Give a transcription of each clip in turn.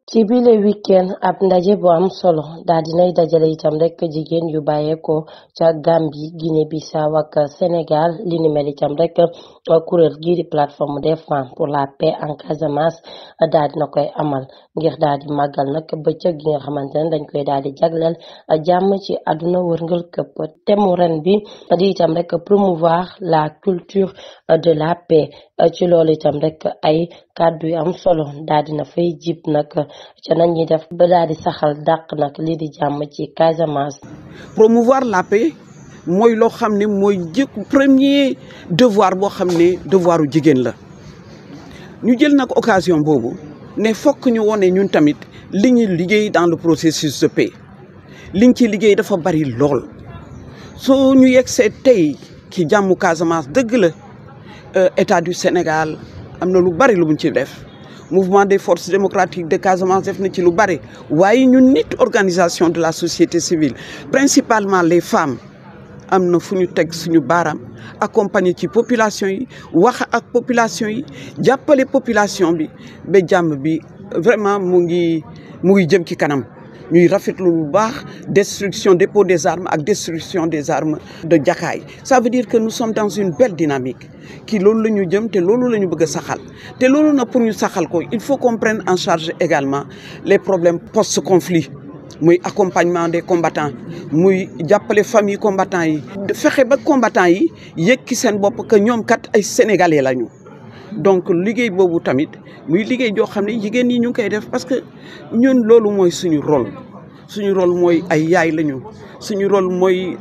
ci bile weekend ab ndaje bu am solo daa dinay dajale itam rek jigéen yu bàyyeekoo ca Gambie Guinée Bissau ak Sénégal li ni mel itam rek kuréel gii di plateforme des femmes pour la paix en Casamance daa dina koy amal ngir daa di màggal nag bëccëg gi nga xamante ne dañ koy daal di jagleel jàmm ci àdduna wërngal këpp temu ren bi di itam rek promouvoir la culture de la paix ci loolu itam rek ay kàddu yu am solo daa dina fay jib nag ca nañ ñuy def ba daal di saxal dàq nag lii di jàmm ci Casamance. promouvoir la paix mooy loo xam ne mooy jëkk premier devoir boo xam ne devoiru jigéen la ñu jël nag occasion boobu ne fokk ñu wone ñun tamit li ñu liggéey dans le processus de paix liñ ci liggéey dafa bari lool soo ñu yegsee tey ci jàmmu Casamance dëgg la état du Sénégal am na lu bari lu mu ci def mouvement des forces démocratiques de Casamance def na ci lu bari waaye ñun nit organisation de la société civile principalement les femmes am na fu ñu teg suñu baaraam accompagner ci population yi wax ak population yi jàppale population bi ba jàmm bi vraiment mu ngi mu ngi jëm ci kanam ñuy rafetlu lu baax destruction dépôt des armes ak destruction des armes de Jakaay ça veut dire que nous sommes dans une belle dynamique kii loolu la ñu jëm te loolu la ñu bëgg a saxal te loolu nag pour ñu saxal ko il faut qu'on prenne en charge également les problèmes post-conflit muy accompagnement des combattants muy jàppale famille combattants yi fexe ba combattants yi yëg ki seen bopp que ñoom kat ay sénégalais lañu donc liggéey boobu tamit muy liggéey joo xam ne jigéen ñi ñu ngi koy def parce que ñun loolu mooy suñu rôle suñu rôle mooy ay yaay lañu suñu rôle mooy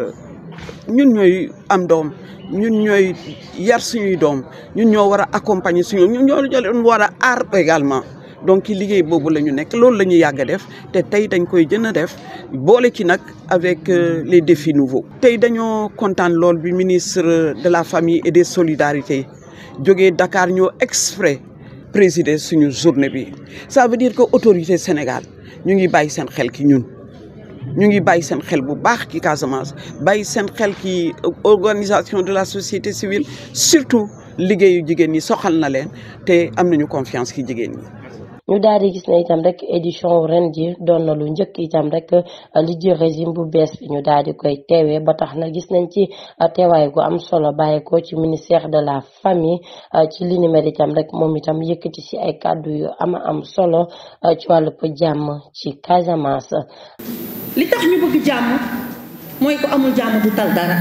ñun ñooy am doom ñun ñooy yar suñuy doom ñun ñoo war a accompagner suñu ñun ñoo leen war a aar également donc liggéey boobu la ñu nekk loolu la ñu yàgg a def te tey dañ koy gën a def boole ci nag avec les défis nouveaux. tey dañoo kontaan lool bi ministre de la famille et des solidarités jógee Dakar ñoo exprès présider suñu journée bi ça veut dire que autorité Sénégal ñu ngi bàyyi seen xel ki ñun. ñu ngi bàyyi seen xel bu baax ci Casamance bàyyi seen xel ci organisation de la société civile surtout liggéeyu jigéen ñi soxal na leen te am nañu confiance ci jigéen ñi. ñu daal di gis ne itam rek édition ren ji doon na lu njëkk itam rek li ji régime bu bees bi ñu daal di koy teewee ba tax na gis nañ ci teewaay gu am solo bàyyeekoo ci ministère de la famille ci li ni mel itam rek moom itam yëkkati si ay kàddu yu ama am solo ci wàllu jàmm ci Casamance. li tax ñu bëgg jàmm mooy ko amul jàmm du tal dara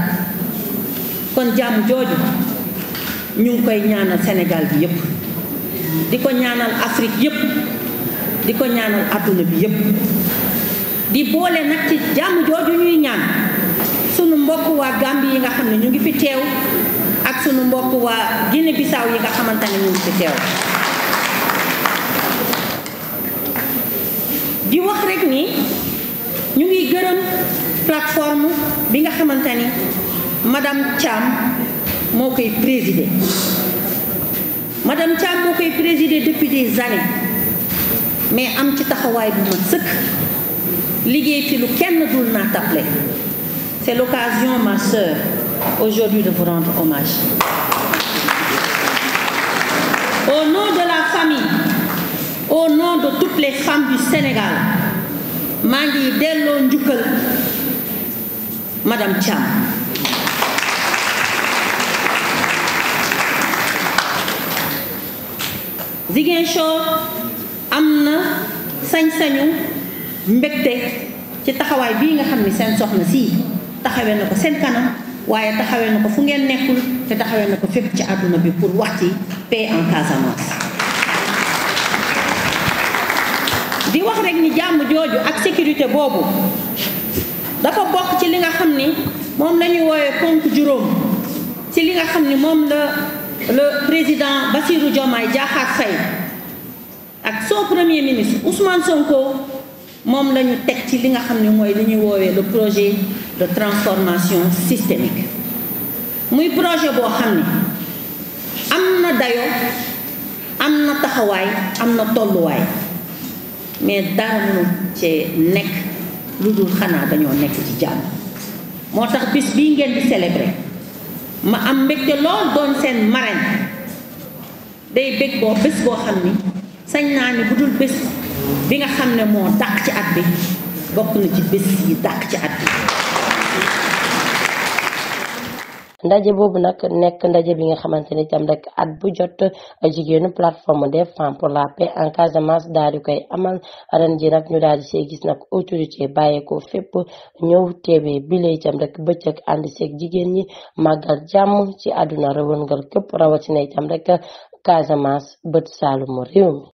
kon jàmm jooju ñu ngi koy ñaanal Sénégal bi yépp di ko ñaanal Afrique yépp di ko ñaanal àdduna bi yépp di boole nag ci jàmm jooju ñuy ñaan sunu mbokk waa Gambie yi nga xam ne ñu ngi fi teew ak sunu mbokk waa Guinée Bissau yi nga xamante ne ñu ngi fi teew di wax rek ni ñu ngi gërëm plateforme bi nga xamante ni madame Thiam moo koy présider madame Thiam moo koy présider depuis des années mais am ci taxawaay bu ma sëkk liggéey fi lu kenn dul naa taple c'est l'occasion ma sœur aujourd'hui de vous rendre hommage au nom de la famille au nom de toutes les femmes du Sénégal maa ngi delloo njukkal madame Thiam Ziguinchor am na sañ-sañu mbégte ci taxawaay bii nga xam ni seen soxna sii taxawee na ko seen kanam waaye taxawee na ko fu ngeen nekkul te taxawee na ko fépp ci àdduna bi pour wax ci paix en Casamance. di wax rek ni jàmm jooju ak sécurité boobu dafa bokk ci li nga xam ni moom la ñuy woowee ponk juróom ci li nga xam ni moom la le président Bassirou Diomaye Diakhar Faye ak son premier ministre Ousmane Sonko moom la ñu teg ci li nga xam ni mooy li ñuy woowee le projet de transformation systémique muy projet boo xam ni am na dayo am na taxawaay am na tolluwaay mais dara mënu cee nekk lu dul xanaa dañoo nekk ci jàmm moo tax bis bii ngeen di célébrer ma am mbégte lool doon seen marraine day bég boo bés boo xam ni sañ naa ni bu dul bés bi nga xam ne moo dàq ci at bi bokk na ci bés yi dàq ci at bi ndaje boobu nag nekk ndaje bi nga xamante ni itam rek at bu jot jigéenu plateforme des femmes pour la paix en Casamance daal di koy amal ren ji nag ñu daal di see gis nag autorité bàyyeekoo fépp ñëw teewee bile itam rek bëccëg ànd seeg jigéen ñi màggal jàmm ci àdduna rëwëngal képp rawatina itam rek Casamance bët saalumu réew mi